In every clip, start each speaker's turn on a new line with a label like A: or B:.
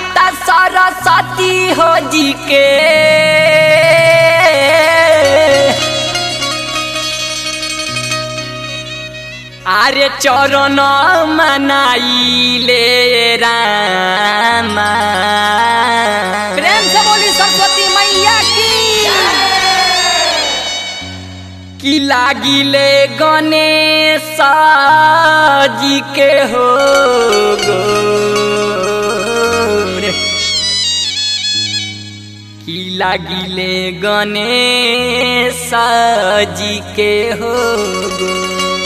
A: माता सरस्वती हो जी के आरे चरण मनाइले रामा
B: प्रेम से बोली सरस्वती मैया की
A: कि लागिले गणेश जी के हो गोर कि लागिले गणेश जी के हो गोर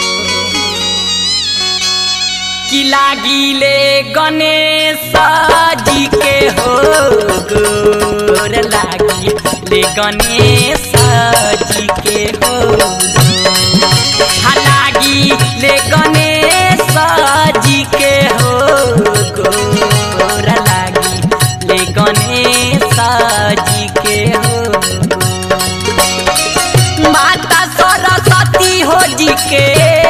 A: कि लागिले गणेश जी के हो गोर लागिले गणेश जी के हो हा लागिले गणेश जी के हो गोर लागिले गणेश जी के हो माता सरस्वती हो जी के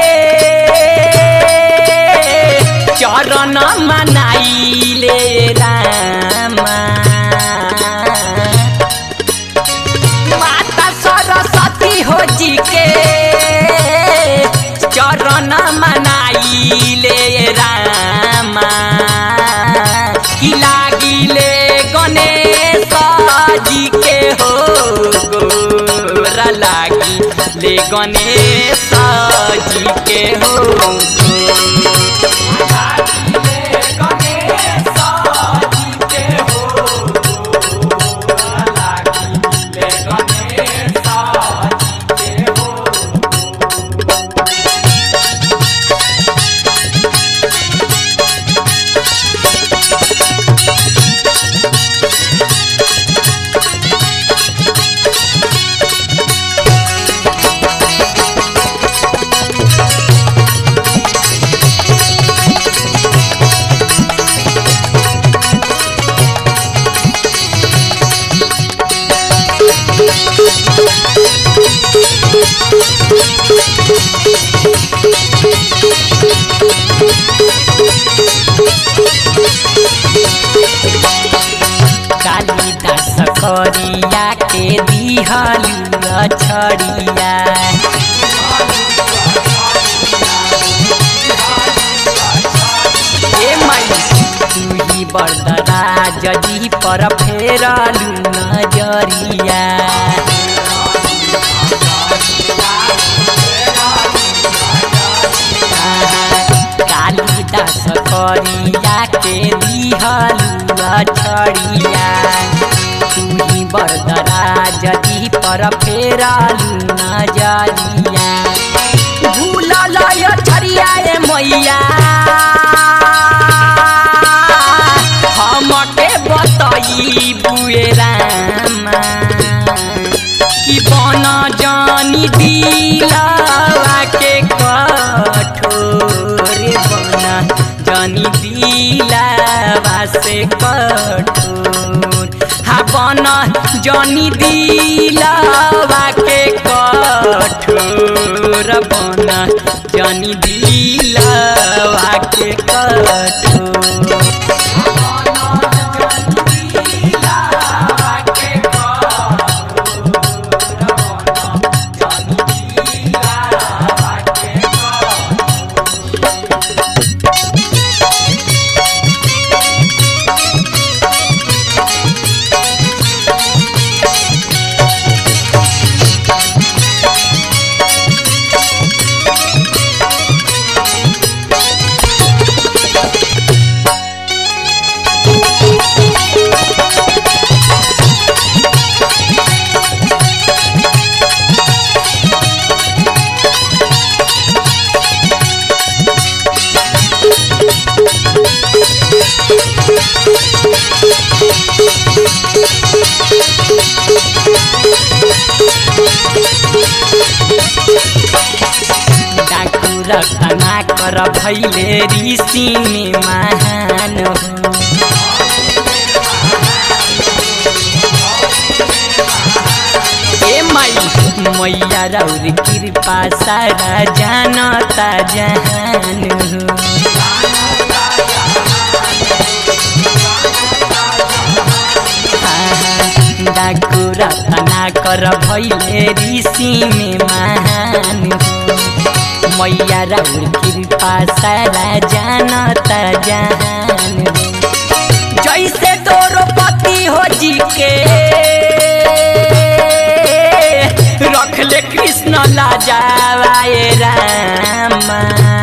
A: चरण मनाइले रामा माता सरस्वती हो जी के चरण मनाइले रामा कि लागिले गणेश जी के हो गोर लागिले गणेश जी के हो कालिदास करिया के दिहलु छड़िया ए माई तू ही बरदराज जी पर फेरलु नजरिया कालिदास करिया के दिहलु छड़िया तुही बरदराज जी पर फेरलु नजरिया भूलल यो छड़िया ए मैया हमके बतई बुए रामा कि बन जानी दिलवा के कठोर बन जानी दिलवा से कठोर हा बन जानी दिलवा के कठोर बन जानी दिलवा के कठोर रतना कर भैले ऋषि में महान हो ए माई मैया रौर कृपा सारा जानता जहान हो कर भैले ऋषि में महान हो मैया राउर कृपा सारा जानता जान हो जैसे द्रौपदी हो जी के रख ले कृष्ण लाजावाए रामा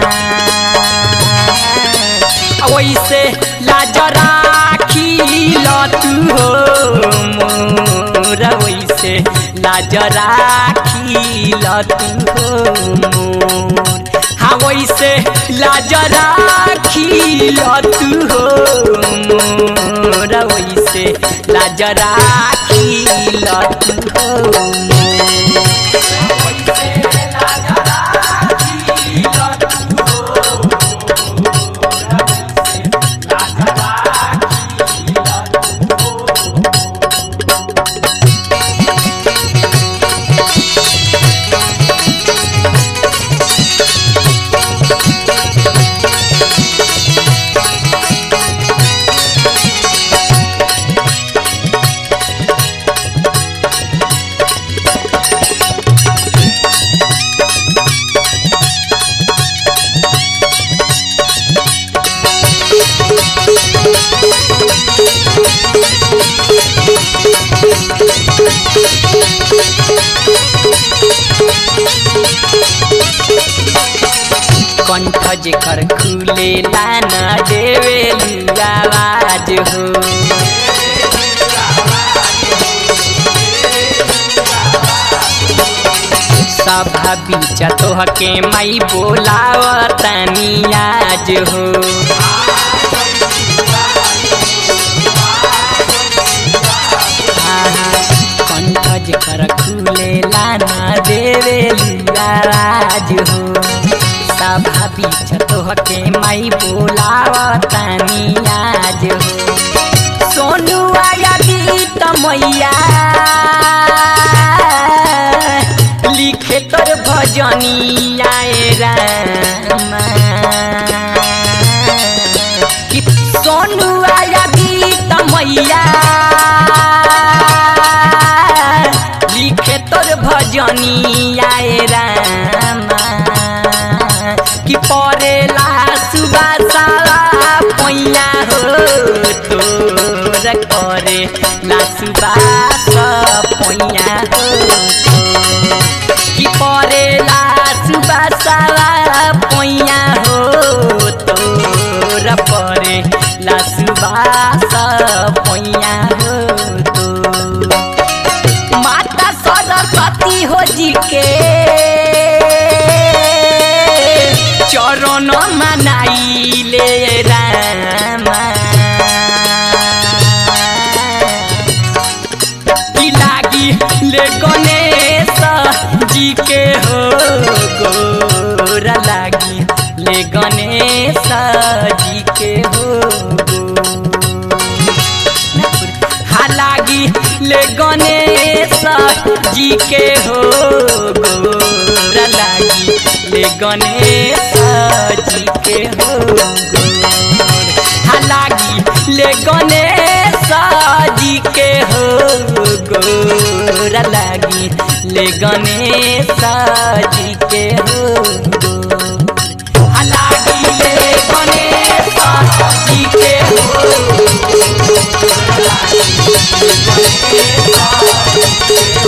A: वैसे लाज राखी तू हो मोर वैसे लाज राखी तू हो मोर हाँ वैसे लाज राखी तू हो मोर वैसे लाज राखी तू हो मोर कंठ जेकर खुले लाना देवे आवाज हो सभा बीच तोहके माई बोलावतानी आज हो कंठ जेकर खुले लाना देवे आवाज हो सभा बीच तोहके माई बोलावतानी आज हो सोनू आया गीत मैया लिखे तोर भजनी आए रामा कि सोनू आया गीत मैया लिखे तोर भजनी आए रामा कि परेला सुबासा पैया हो तोर करे ला सुबास पैया हो कि परेला सुबासा पैया हो तोर परे ला सुबास पैया हो तो माता सरस्वती हो जी के चरण मनाइले रामा की लागी ले गणेश जी के हो गोरा लागी ले गणेश जी के हो हा लागी ले गणेश जी के हो गोरा लागी ले गणेश जी के हो गोर हा लागी ले गणेश जी के हो गोरा लागी ले गणेश जी के हो गोर हा लागी ले गणेश जी के हो गोरा लागी ले गणेश जी के